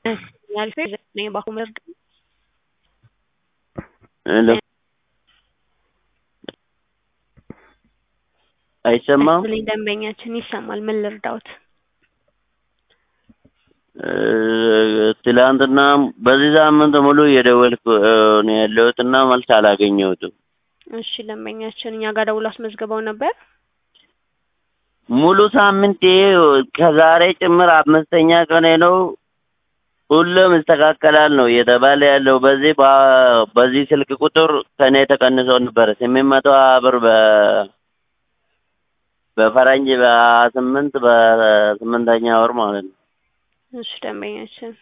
ያልፌ ዘጠኝ ባኩመር ሄሎ አይሰማም? ልኝ ደንበኛችን ይሰማል። ምን ልርዳውት? ትላንትና በዚህ ሳምንት ሙሉ እየደወልኩ ነው ያለሁት እና መልስ አላገኘሁትም። እሺ ደንበኛችን እኛ ጋር ደውሎ አስመዝግበው ነበር። ሙሉ ሳምንት ይሄ ከዛሬ ጭምር አምስተኛ ቀኔ ነው። ሁሉም ይስተካከላል ነው እየተባለ ያለው። በዚህ በ- በዚህ ስልክ ቁጥር ከኔ ተቀንሶ ነበረ ስምንት መቶ ሀያ ብር በ በፈረንጅ በሀያ ስምንት በስምንተኛ ወር ማለት ነው። እሺ ደንበኛችን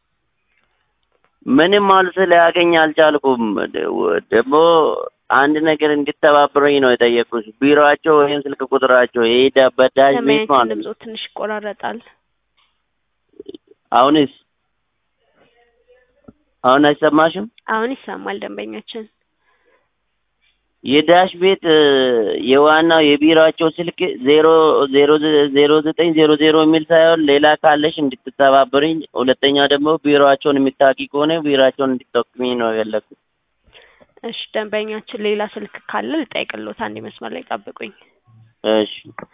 ምንም መልስ ሊያገኝ አልቻልኩም። ደግሞ አንድ ነገር እንዲተባብረኝ ነው የጠየቁት። ቢሮአቸው ወይም ስልክ ቁጥራቸው ይሄ በዳሽ ቤት ደንበኛችን ማለት ነው። ድምጾ ትንሽ ይቆራረጣል። አሁንስ አሁን አይሰማሽም? አሁን ይሰማል ደንበኛችን። የዳሽ ቤት የዋናው የቢሮአቸው ስልክ ዜሮ ዜሮ ዜሮ ዘጠኝ ዜሮ ዜሮ የሚል ሳይሆን ሌላ ካለሽ እንድትተባበርኝ፣ ሁለተኛ ደግሞ ቢሮአቸውን የምታውቂ ከሆነ ቢሮአቸውን እንድትጠቁሚ ነው የፈለኩት። እሺ ደንበኛችን ሌላ ስልክ ካለ ልጠይቅልዎት። አንድ መስመር ላይ ጠብቁኝ። እሺ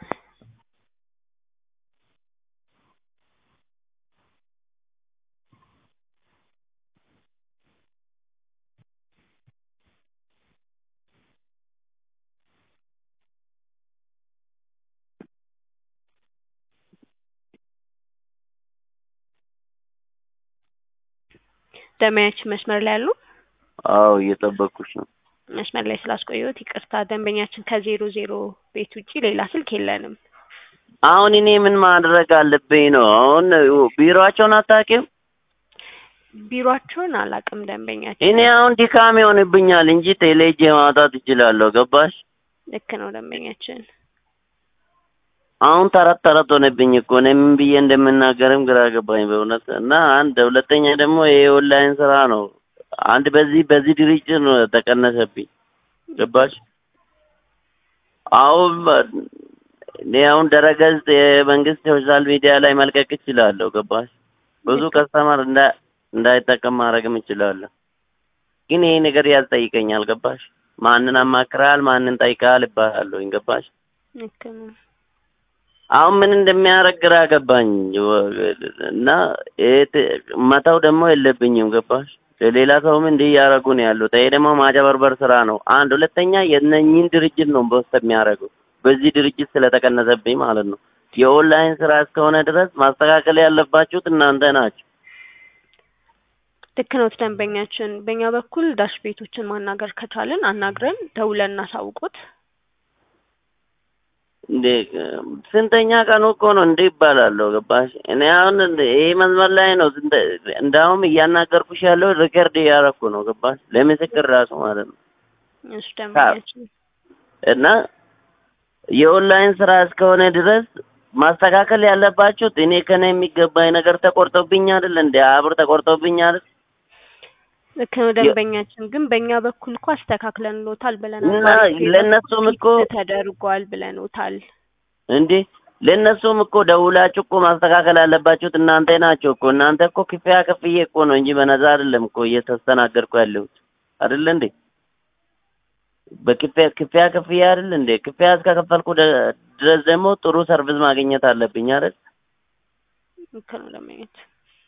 ደንበኛችን መስመር ላይ ያሉ አዎ እየጠበቅኩሽ ነው። መስመር ላይ ስላስቆየሁት ይቅርታ። ደንበኛችን ከዜሮ ዜሮ ቤት ውጪ ሌላ ስልክ የለንም። አሁን እኔ ምን ማድረግ አለብኝ ነው? አሁን ቢሮአቸውን አታውቂም? ቢሯቸውን አላውቅም ደንበኛችን። እኔ አሁን ድካም ይሆንብኛል እንጂ ቴሌጄ ማውጣት እችላለሁ። ገባሽ? ልክ ነው ደንበኛችን። አሁን ተረት ተረት ሆነብኝ እኮ እኔ ምን ብዬ እንደምናገርም ግራ ገባኝ በእውነት። እና አንድ ሁለተኛ ደግሞ ይሄ ኦንላይን ስራ ነው። አንድ በዚህ በዚህ ድርጅት ነው ተቀነሰብኝ። ገባሽ? አሁን እኔ አሁን ድረገጽ የመንግስት ሶሻል ሚዲያ ላይ መልቀቅ እችላለሁ። ገባሽ? ብዙ ከስተመር እንዳ እንዳይጠቀም ማድረግም እችላለሁ። ግን ይሄ ነገር ያስጠይቀኛል። ገባሽ? ማንን አማክራል ማንን ጠይቃል ይባላለሁ። ገባሽ? ልክ ነው። አሁን ምን እንደሚያደርግ ግራ ገባኝ እና መተው ደግሞ የለብኝም። ገባሽ? ለሌላ ሰውም እንዲህ እያደረጉ ነው ያሉት። ይሄ ደግሞ ማጨበርበር ስራ ነው። አንድ ሁለተኛ የእነኝህን ድርጅት ነው በውስጥ የሚያደርገው በዚህ ድርጅት ስለተቀነሰብኝ ማለት ነው። የኦንላይን ስራ እስከሆነ ድረስ ማስተካከል ያለባችሁት እናንተ ናችሁ። ልክ ነው ደንበኛችን። በእኛ በኩል ዳሽ ቤቶችን ማናገር ከቻልን አናግረን ደውለን እናሳውቁት። እንዴ ስንተኛ ቀኑ እኮ ነው እንዴ ይባላለሁ። ገባሽ? እኔ አሁን ይሄ መስመር ላይ ነው እንዳውም እያናገርኩሽ ያለው ሪከርድ እያደረኩ ነው። ገባሽ? ለምስክር ራሱ ማለት ነው። እሱ ደንበኛችን እና የኦንላይን ስራ እስከሆነ ድረስ ማስተካከል ያለባችሁት እኔ ከነ የሚገባኝ ነገር ተቆርጦብኝ አይደል እንዴ? አብር ተቆርጦብኝ አይደል? ልክ ነው ደንበኛችን። ግን በእኛ በኩል እኮ አስተካክለንሎታል ብለናል። እና ለእነሱም እኮ ተደርጓል ብለኖታል። እንዴ ለእነሱም እኮ ደውላችሁ እኮ ማስተካከል ያለባችሁት እናንተ ናቸው እኮ። እናንተ እኮ ክፍያ ከፍዬ እኮ ነው እንጂ በነፃ አይደለም እኮ እየተስተናገድኩ ያለሁት አይደለ እንዴ? በክፍያ ክፍያ ከፍዬ አይደል እንዴ? ክፍያ እስከከፈልኩ ድረስ ደግሞ ጥሩ ሰርቪስ ማግኘት አለብኝ አይደል ልክ ነው ደንበኛችን።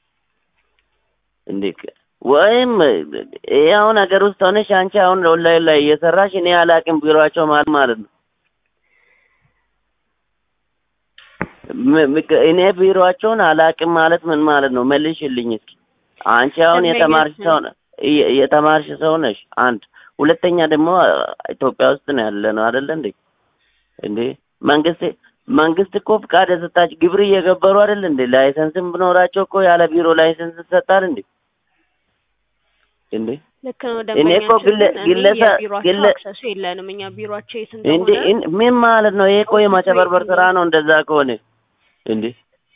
እንዴ? ወይም ይሄ አሁን ሀገር ውስጥ ሆነሽ አንቺ አሁን ኦንላይን ላይ እየሰራሽ እኔ አላቅም ቢሮአቸው ማለት ማለት ነው። እኔ ቢሮአቸውን አላቅም ማለት ምን ማለት ነው? መልሽልኝ እስኪ። አንቺ አሁን የተማርሽ ሰው የተማርሽ ሰው ነሽ። አንድ ሁለተኛ ደግሞ ኢትዮጵያ ውስጥ ነው ያለ ነው አይደለ እንዴ? እንዴ መንግስት መንግስት እኮ ፍቃድ የሰጣች ግብር እየገበሩ አይደል እንዴ? ላይሰንስም ብኖራቸው እኮ ያለ ቢሮ ላይሰንስ ይሰጣል እንዴ? እንዴ ልክ ነው እኔ እኮ ደንበኛችን። ግለ ግለሰብ ቢሮአቸው ግለ አክሰሱ የለንም እኛ ቢሮአቸው የት እንዴ እንደሆነ እን- ምን ማለት ነው? ይሄ እኮ የማጨበርበር ስራ ነው። እንደዛ ከሆነ እንዴ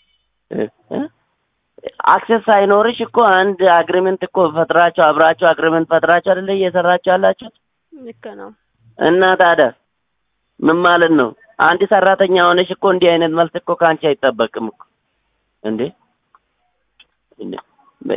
አክሰስ ሳይኖርሽ እኮ አንድ አግሪመንት እኮ ፈጥራችሁ አብራችሁ አግሪመንት ፈጥራችሁ አይደለ እየሰራችሁ ያላችሁት? ልክ ነው። እና ታዲያ ምን ማለት ነው? አንድ ሰራተኛ ሆነሽ እኮ እንዲህ አይነት መልስ እኮ ከአንቺ አይጠበቅም እኮ እንዴ እንዴ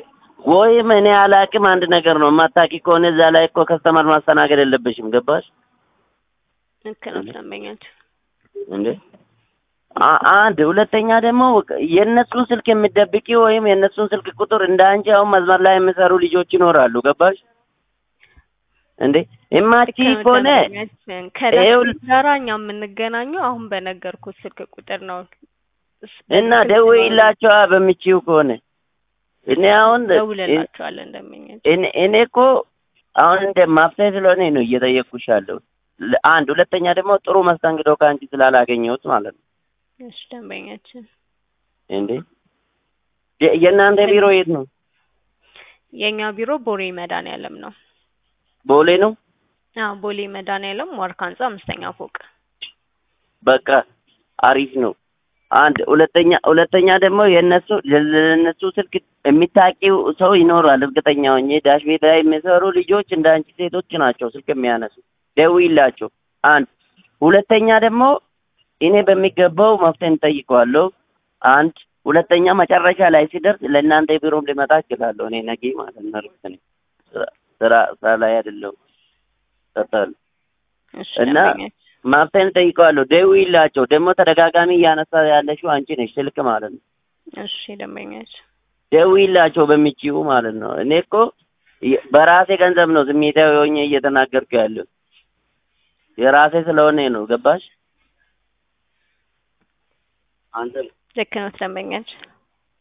ወይም እኔ አላቅም አንድ ነገር ነው። የማታውቂ ከሆነ እዛ ላይ እኮ ከስተመር ማስተናገድ የለብሽም። ገባሽ ልክ ነው ደንበኛችን። እንዴ? አ- አንድ ሁለተኛ ደግሞ የእነሱን ስልክ የምትደብቂ ወይም የእነሱን ስልክ ቁጥር እንደ አንቺ አሁን መስመር ላይ የሚሰሩ ልጆች ይኖራሉ። ገባሽ እንዴ? የማትቺ ልክ ነው ከሆነ ደንበኛችን። ከዳሽ ይኸው- ቤት ጋራ እኛ የምንገናኘው አሁን በነገርኩት ስልክ ቁጥር ነው። እስ- እና በስልክ ደውይላቸዋ በምችው ከሆነ እኔ አሁን ደውለላቸዋለን ደንበኛችን። እኔ እኔ እኮ አሁን እንደ ማፍትሄ ስለሆነ ነው እየጠየቅኩሽ ያለው። ለ- አንድ ሁለተኛ ደግሞ ጥሩ መስተንግዶ ከአንቺ ስላላገኘሁት ማለት ነው። እሺ ደንበኛችን። እንዴ የ- የእናንተ ቢሮ የት ነው? የእኛ ቢሮ ቦሌ መድኃኒዓለም ነው። ቦሌ ነው። አዎ ቦሌ መድኃኒዓለም ዋርካ ህንጻ አምስተኛ ፎቅ። በቃ አሪፍ ነው። አንድ ሁለተኛ ሁለተኛ ደግሞ የእነሱ ለእነሱ ስልክ የሚታቂው ሰው ይኖራል። እርግጠኛ ሆኜ ዳሽ ቤት ላይ የሚሰሩ ልጆች እንደ አንቺ ሴቶች ናቸው ስልክ የሚያነሱ። ደውይላቸው። አንድ ሁለተኛ ደግሞ እኔ በሚገባው መፍትሄ እንጠይቀዋለሁ። አንድ ሁለተኛ መጨረሻ ላይ ሲደርስ ለእናንተ ቢሮም ሊመጣ እችላለሁ። እኔ ነገ ማለት ነው። እርግጥ ነኝ። ስራ- ስራ ስራ ላይ አይደለሁም። ቀጠሉ እሺ እና ደንበኛችን። መፍትሄ እንጠይቀዋለሁ። ደውይላቸው። ደግሞ ተደጋጋሚ እያነሳ ያለሽው አንቺ ነሽ ስልክ ማለት ነው። እሺ ደንበኛችን። ደውይላቸው በሚችዩ ማለት ነው። እኔ እኮ የ- በራሴ ገንዘብ ነው ስሜታዊ ሆኜ እየተናገርኩ ያለው የራሴ ስለሆነ ነው። ገባሽ? አንተ ልክ ነው ደንበኛችን።